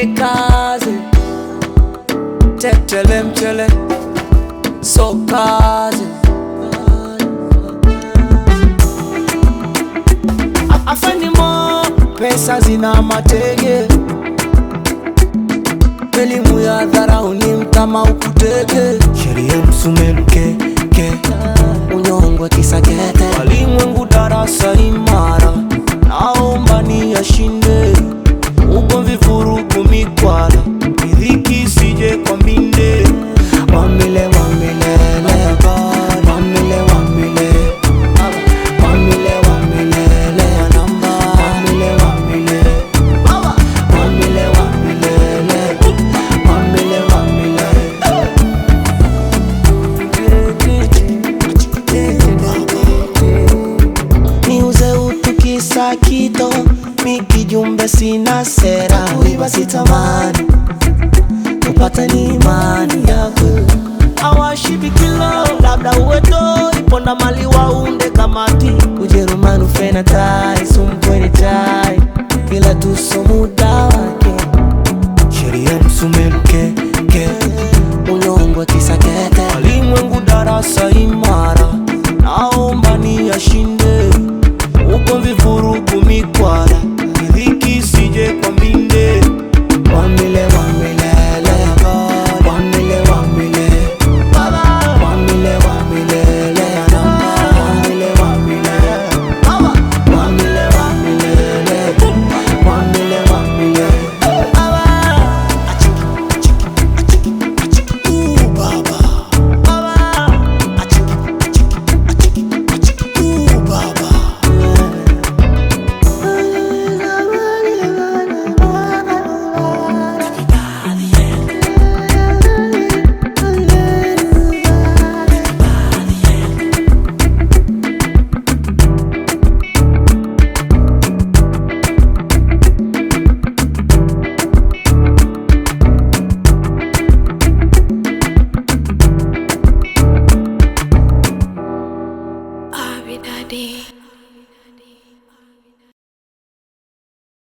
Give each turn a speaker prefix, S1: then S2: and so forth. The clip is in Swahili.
S1: twende kazi, tetele mchele, so kazi A- afeni mo pesa zina matege, elimu ya dharau ni mtama ukutege, sheria msumeluke ke unyongwe kisakete, walimwengu darasa imara, naomba ni yashinde, ugomvi vurugu mikwala, riziki sije kwa mbinde, wamile wamilele wamile wamile wamile wamilele namba wamile wamile wamile wamilele wamile wamile niuze utu kisa kito mikijumbe sina sera kuiba sitamani kupata ni imani yako awashibikilo labda uweto iponda mali waunde kamati ujerumani ufena tai sumpweni tai kila tusomu